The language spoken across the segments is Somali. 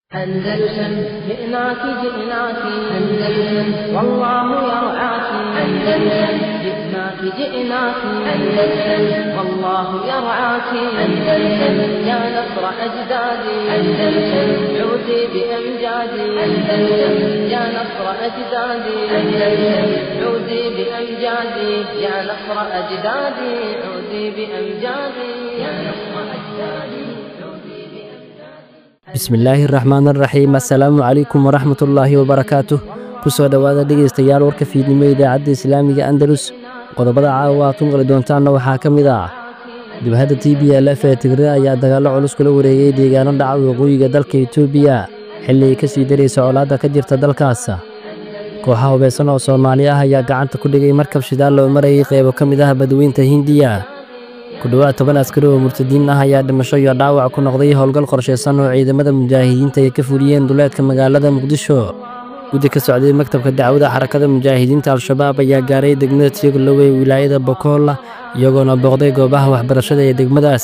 أندلسن جئناك جئناك أندلسن والله يرعاك أندلسن جئناك جئناك أندلسن والله يرعاك أندلسن يا نصر أجدادي أندلسن عودي بأمجادي أندلسن يا نصر أجدادي أندلسن عودي بأمجادي يا نصر أجدادي عودي بأمجادي يا نصر أجدادي bismillaahi raxmaan araxiim assalaamu calaykum waraxmatullaahi wabarakaatuh ku soo dhowaada dhegaystayaal warka fiidnimo idaacadda islaamiga andalus qodobada caawa aad ku maqli doontaanna waxaa ka mid ah dibhadda t b l f ee tigre ayaa dagaallo culus kula wareegay deegaano dhaca waqooyiga dalka etoobiya xilli ay ka sii daraysa colaadda ka jirta dalkaas kooxa hubaysan oo soomaali ah ayaa gacanta ku dhigay markab shidaal loo marayay qeybo ka mid ah badweynta hindiya ku dhowaad toban askari oo murtadiin ah ayaa dhimasho iyo dhaawac ku noqday howlgal qorshaysan oo ciidamada mujaahidiinta ay ka fuliyeen duleedka magaalada muqdisho guddi ka socday maktabka dacwada xarakada mujaahidiinta al-shabaab ayaa gaaray degmada tiyaglowey wilaayada bokool iyagoona booqday goobaha waxbarashada ee degmadaas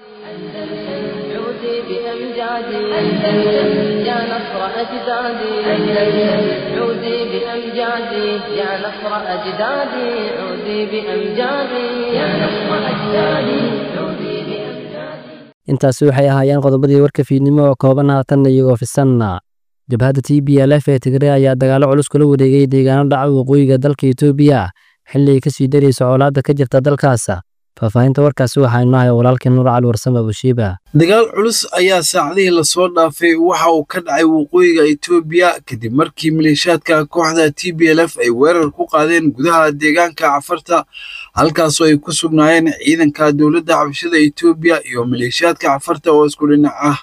عودي بأمجادي أندلسن يا نصر أجدادي أندلسن عودي بأمجادي يا نصر أجدادي عودي بأمجادي يا نصر أجدادي عودي بأمجادي intaasi waxay ahaayeen qodobadii warka fiidnimo oo kooban haatanna iyagoo fisanna jabhadda t b l f ee tigre ayaa dagaallo culus kula wareegay deegaano dhaca waqooyiga dalka etoobiya xilli ay ka sii daraysa colaadda ka jirta dalkaas faahfaahinta warkaasi waxaa inoo haya walaalkii nuur cali warsame abushiiba dagaal culus ayaa saacadihii lasoo dhaafay waxa uu ka dhacay waqooyiga etoobiya kadib markii maleeshaadka kooxda t b l f ay weerar ku qaadeen gudaha deegaanka cafarta halkaasoo ay ku sugnaayeen ciidanka dowladda xabashada etoobiya iyo maleeshaadka cafarta oo isku dhinac ah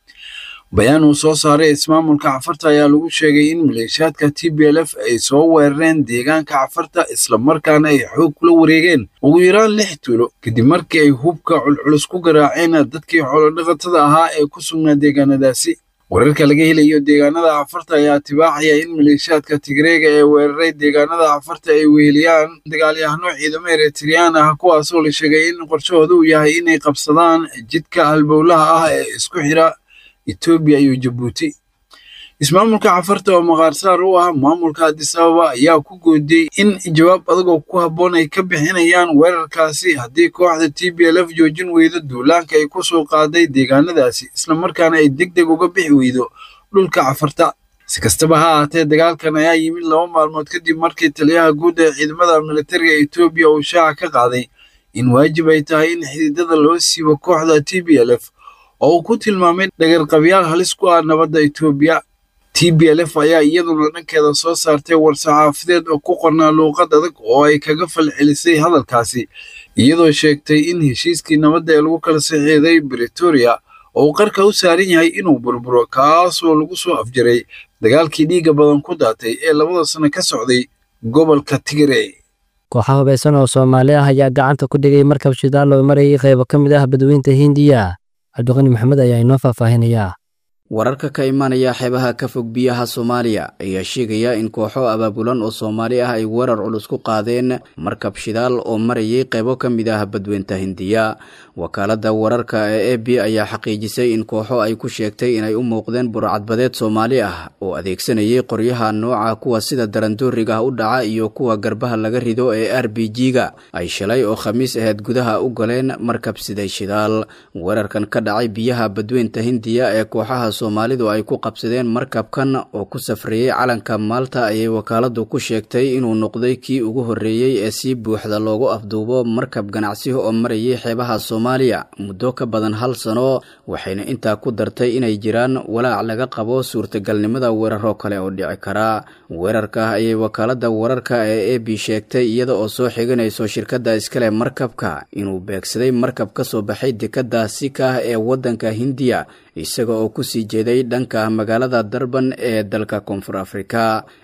bayaan uu soo saaray ismaamulka cafarta ayaa lagu sheegay in maleeshaadka t b l f ay soo weerareen deegaanka cafarta islamarkaana ay xoog kula wareegeen ugu yaraan lix tuulo kadib markii ay hubka culculus ku garaaceen dadkii xoolodhaqatada ahaa ee ku sugnaa deegaanadaasi wararka laga helayo deegaanada cafarta ayaa tibaaxaya in maleeshaadka tigreega ee weeraray deegaanada cafarta ay weheliyaan dagaalyahano ciidamo eritriyaan ah kuwaasoo la sheegay in qorshahooda uu yahay inay qabsadaan jidka halbowlaha ah ee isku xira etoobiya iyo jabuuti ismaamulka cafarta oo maqaarsaar u ah maamulka addis ababa ayaa ku goodiyey in jawaab adagoo ku habboon ay ka bixinayaan weerarkaasi haddii kooxda t b l f joojin weydo duulaanka ay ku soo qaaday deegaanadaasi islamarkaana ay deg deg uga bixi weydo dhulka cafarta si kastaba ha ahaatee dagaalkan ayaa yimid laba maalmood kadib markii taliyaha guud ee ciidamada militariga etoobiya uu shaaca ka qaaday in waajib ay tahay in xididada loo siibo kooxda t b l f oo uu ku tilmaamay dhagarqabyaal halis ku ah nabadda etoobiya t b l f ayaa iyaduna dhankeeda soo saartay war-saxaafadeed oo ku qornaa luuqad adag oo ay kaga falcelisay hadalkaasi iyadoo sheegtay in heshiiskii nabadda ee lagu kala saxiixday bretoria oo uu qarka u saaran yahay inuu burburo kaasoo lagu soo afjaray dagaalkii dhiigga badan ku daatay ee labada sano ka socday gobolka tigre kooxa hubaysan oo soomaali ah ayaa gacanta ku dhigay markab shidaal loo marayay qeybo ka mid ah badweynta hindiya cabdiqani maxamed ayaa inoo faahfaahinayaa wararka ka imanaya xeebaha ka fog biyaha soomaaliya ayaa sheegaya in kooxo abaabulan oo soomaali ah ay weerar culus ku qaadeen markab shidaal oo marayay qeybo ka mid ah badweynta hindiya wakaaladda wararka ee e b ayaa xaqiijisay in kooxo ay ku sheegtay inay u muuqdeen burcadbadeed soomaali ah oo adeegsanayay qoryaha nooca kuwa sida darandooriga u dhaca iyo kuwa garbaha laga rido ee r b g-ga ay shalay oo khamiis aheyd gudaha u galeen markab siday shidaal weerarkan ka dhacay biyaha badweynta hindiya ee kooxaha soomaalidu ay ku qabsadeen markabkan oo ku safreeyey calanka maalta ayay wakaaladu ku sheegtay inuu noqday kii ugu horreeyey ee si buuxda loogu afduubo markab ganacsi oo marayay xeebaha soomaaliya muddo ka badan hal sano waxayna intaa ku dartay inay jiraan walaac laga qabo suurtagalnimada weeraro kale oo dhici kara weerarka ayay wakaalada wararka ee e b sheegtay iyada oo soo xiganayso shirkadda iskale markabka inuu beegsaday markab ka soo baxay dekadda sika ee waddanka hindiya isaga oo kusii jeeday dhanka magaalada darban ee dalka koonfur afrika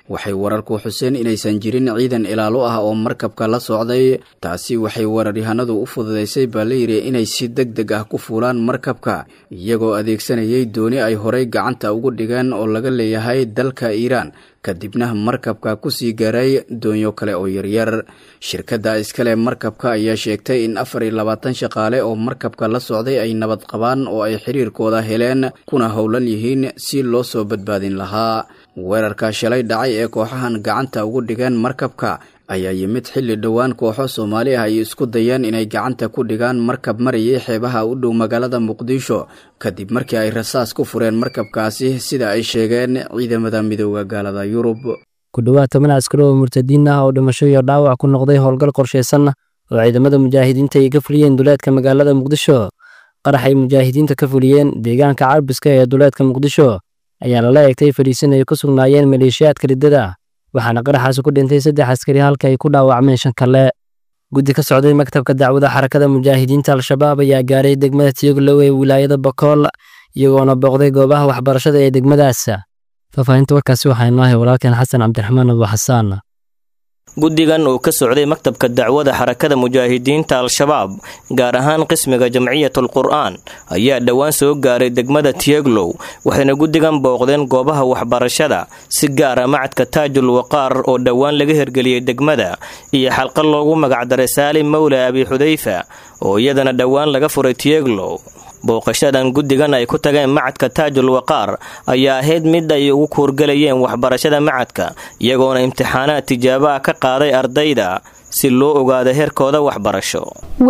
waxay wararku xuseen inaysan jirin ciidan ilaalo ah oo markabka la socday taasi waxay wararyahanadu u fududaysay baa layidhi inay si deg deg ah ku fuulaan markabka iyagoo adeegsanayay dooni ay horey gacanta ugu dhigeen oo laga leeyahay dalka iiraan kadibna markabka kusii gaaray doonyo kale oo yaryar shirkadda iskale markabka ayaa sheegtay in afar iyo labaatan shaqaale oo markabka la socday ay nabad qabaan oo ay xiriirkooda heleen kuna howlan yihiin si loo soo badbaadin lahaa weerarka shalay dhacay ee kooxahan gacanta ugu dhigeen markabka ayaa yimid xilli dhowaan kooxo soomaali ah ay isku dayeen inay gacanta ku dhigaan markab marayay xeebaha u dhow magaalada muqdisho kadib markii ay rasaas ku fureen markabkaasi sida ay sheegeen ciidamada midooda gaalada yurub ku dhowaad toban askari oo murtadiin ah oo dhimasho iyo dhaawac ku noqday howlgal qorshaysan oo ciidamada mujaahidiinta ay ka fuliyeen duleedka magaalada muqdisho qarax ay mujaahidiinta ka fuliyeen deegaanka carbiska ee duleedka muqdisho ayaa lala eegtay fadhiisin ay ku sugnaayeen maleeshiyaadka riddada waxaana qaraxaasi ku dhintay saddex askari halka ay ku dhaawacmeen shan kale guddi ka socday maktabka dacwada xarakada mujaahidiinta al-shabaab ayaa gaaray degmada tiyoglow ee wilaayada bakool iyagoona booqday goobaha waxbarashada ee degmadaas faahfaahinta warkaasi waxaa inoo hay walaalkeen xasan cabdiraxmaan abu xasaan guddigan uu ka socday maktabka dacwada xarakada mujaahidiinta al-shabaab gaar ahaan qismiga jamciyatul qur'aan ayaa dhowaan soo gaaray degmada tiyeglow waxayna guddigan booqdeen goobaha waxbarashada si gaara macadka taajul waqaar oo dhowaan laga hirgeliyey degmada iyo xalqa loogu magacdaray saalim mawla abi xudayfa oo iyadana dhowaan laga furay tiyeglow booqashadan guddigan ay ku tageen macadka taajul waqaar ayaa ahayd mid ay ugu kuurgalayeen waxbarashada macadka iyagoona imtixaanaad tijaabo ah ka qaaday ardayda si loo ogaado heerkooda waxbarasho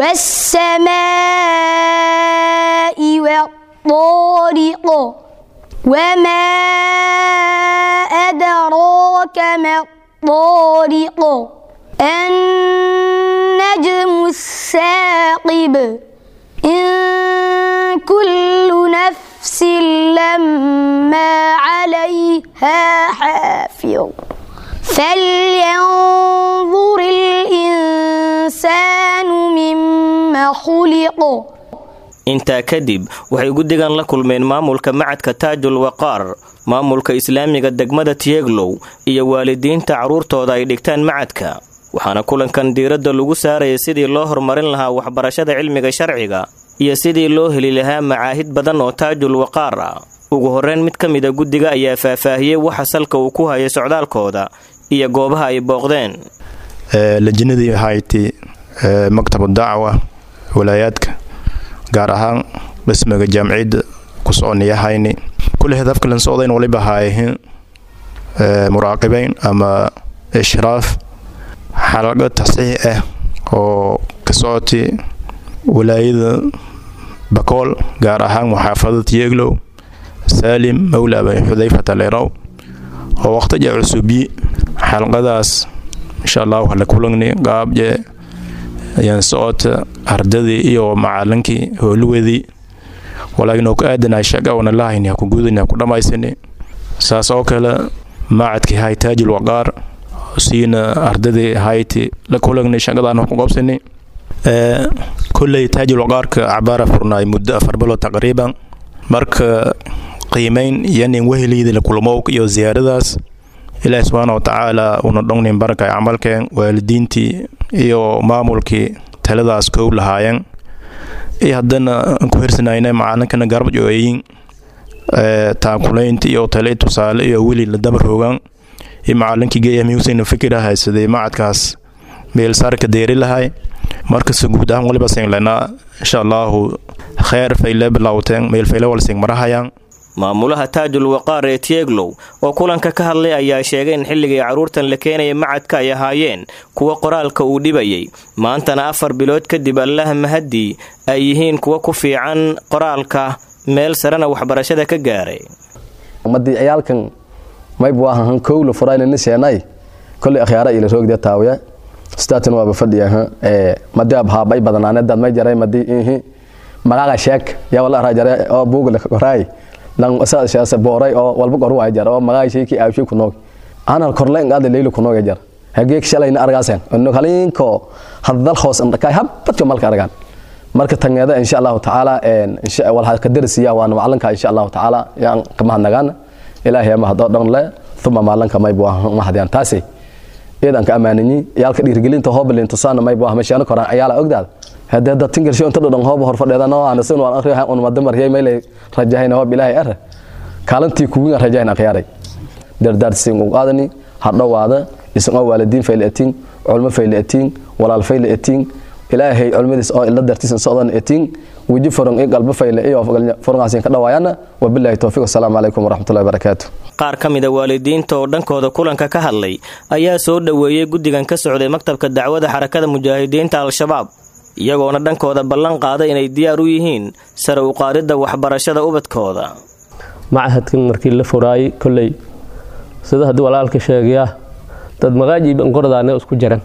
wasamaa'i wadaariqo wamaa adraaka madaariqo annajmu saaqib إن كل نفس لما عليها حافظ فلينظر الإنسان مما خلق intaa kadib waxay guddigan la kulmeen maamulka macadka taajul waqaar maamulka islaamiga degmada tiyeglow iyo waalidiinta carruurtooda ay dhigtaan macadka waxaana kulankan diiradda lagu saarayay sidii loo horumarin lahaa waxbarashada cilmiga sharciga iyo sidii loo heli lahaa macaahid badan oo taajul waqaar ah ugu horreyn mid ka mida guddiga ayaa faahfaahiyey waxa salka uu ku hayay socdaalkooda iyo goobaha ay booqdeen lajinadii hayti maktabu dacwa walaayaadka gaar ahaan dhismiga jaamciyadda ku soconiyahayni kulli hadafka lan socdayn waliba haayahin muraaqibayn ama ishraaf xalaqo tasxiix ah oo ka socotay walaayada bakool gaar ahaan muxaafadada tiyeglow saalim mawla abi xudayfata lerow oo waqtija cusubi xalqadaas insha allahu hala kulagni qaabje ayaan socota ardadii iyo macalinkii howluwadii walaakiin oo ku aadanay shaqa wana lahayni ha ku gudani ha ku dhammaysani saas oo kale macadkii hay taajil waqaar siina ardadii hayti la kulagni shaqadaan wax ku qabsani kolley taajil waqaarka cabaara furnaay muddo afar bilood taqriiban marka qiimayn yanin weheliida la kulmow iyo ziyaaradaas ilaahi subxaana wa tacaala una dhongnin barakay camalkeen waalidiintii iyo maamulkii taladaas kow lahaayeen iyo haddana aan ku hirsanayna macalinkana garab jooyin taakulaynta iyo tale tusaale iyo weli la dabar hoogaan iyo macalinkii geeyamiusayna fikira haysaday macadkaas meelsaarka deeri lahay markasta guud ahaan waliba singlenaa insha allahu kheer fayle bilowteen meel fayle wal sing marahayaan maamulaha taajul waqaar ee tieglow oo kulanka ka hadlay ayaa sheegay in xilligii carruurtan la keenaya macadka ay ahaayeen kuwa qoraalka uu dhibayay maantana afar bilood kadib allaha mahadii ay yihiin kuwa ku fiican qoraalka meel sarena waxbarashada ka gaaray ummadii ciyaalkan maybu ahahan kowla furaylana seenay kolay akhyaara ila roogdee taawiya sidaatan waaba fadhiya ee madi abhaabay badanaanedad may jaray madi ihi magaga sheek yaa wala ara jare oo buugla koraay lan sa shaasa booray oo walba qoru ay jar oo magaga sheeki aawshi ku noog anal korleen qaad leeylo ku noog jar hageek shalayna argaasan inno kalinko hadal hoos indhakay habadka malka argaan marka tangeeda insha Allah taala een insha wal ha ka darsiya waan macalinka insha Allah taala yaan kama nagaan ilaahay ma hado dhan le naftuma maalanka maybu mahadyaan taasi iyadan ka ammaananyi yaalka dhiirgelinta hoobalin tusaana maybu ah meeshaana koraan ayaala ogdaada hadee dad tingalsho inta dhudhan hooba hor fadheeda noo anasin waan array un madamar yay maylay rajahayna hoob ilaahay ara kaalantii kuwiin rajahayna akhyaaray dardaarsin u qaadani hadhowaada isan oo waalidiin fayla etiin culmo fayla etiin walaal fayla etiin ilaahay culmadiis oo ila dartiisan socdan etiin weji furan iyo qalbo fayla iyo furngaasin ka dhawaayana wabilaahi towfiiq assalaamu calaykum waraxmatullahi wabarakaatu qaar ka mida waalidiinta oo dhankooda kulanka ka hadlay ayaa soo dhoweeyey guddigan ka socday maktabka dacwada xarakada mujaahidiinta al-shabaab iyagoona dhankooda ballan qaaday inay diyaar u yihiin sare u qaadidda waxbarashada ubadkooda machadkan markii la furaayey kolley sida haddii walaalka sheegayaa dad maqaajiiba ngordaane isku jiran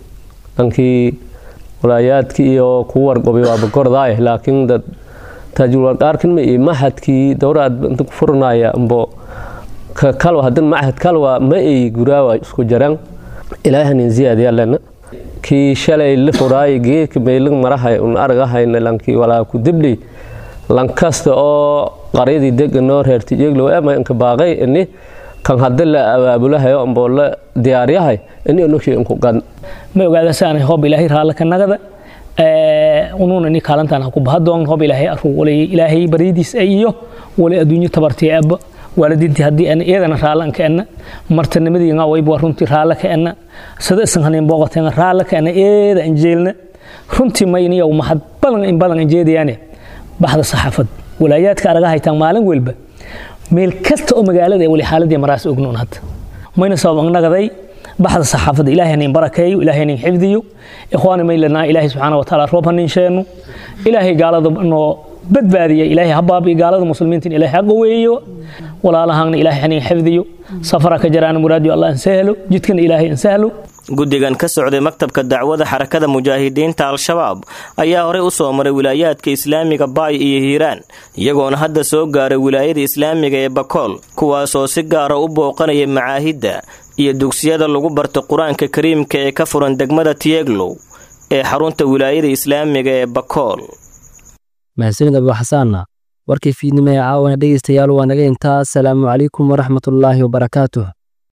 dhankii walaayaadkii iyo kuwa warqobay waaba gordaaye laakiin dad taajulwarqaarkan ma iyo machadkii dowraad inta ku furanaya ambo ka kalwa hadan machad kalwa ma ay guraawa isku jiran ilaahanin ziyaadiyaalena kii shalay la furaayay geedka meelan marahay un argahayna lankii walaa ku dibli lankasta oo qaryadii deganoo reerti iyaglow ama inka baaqay ini kan hadda la abaabulahayo amboo la diyaaryahay ini inoshii inku gan ma ogaada saanay hoob ilaahay raalla ka nagada unuuna ni kaalantaan ha ku bahadoon hoob ilaahay aruu walay ilaahay baryadiis iyo wali adduunyo tabartii abba waalidiintii haddii ana iyagana raalla ka enna martanimadiinga wayba runtii raalla ka enna sida isan hanin booqateen raalla ka enna eeda anjeelna runtii mayniyow mahad badan in badan anjeedayaane baxda saxaafad walaayaadka araga haytaan maalin welba meel kasta oo magaalada ee wali xaaladii maraas ognoon hadda mayna sabab nagaday baxda saxaafadda ilaahay hanin barakeeyo ilaahay hanin xifdiyo ikhwaani maylanaa ilaahay subxaana wa tacaala roob hanin sheeno ilaahay gaalada noo badbaadiya ilaahay habaabi gaalada muslimiinta ilaahay ha qaweeyo walaalahaana ilaahay hanin xifdiyo safara ka jaraan muraadiyo allah ansahlo jidkana ilaahay ansahlo guddigan ka socday maktabka dacwada xarakada mujaahidiinta al-shabaab ayaa horey u soo maray wilaayaadka islaamiga baay iyo hiiraan iyagoona hadda soo gaaray wilaayada islaamiga ee bakool kuwaasoo si gaara u booqanaya macaahidda iyo dugsiyada lagu barta qur-aanka kariimka ee ka furan degmada tieglow ee xarunta wilaayada islaamiga ee bakool mahadsanid abu xasaanna warkii fiidnimo ee caawana dhegaystayaal waa naga intaa asalaamu calaykum waraxmatullaahi wabarakaatuh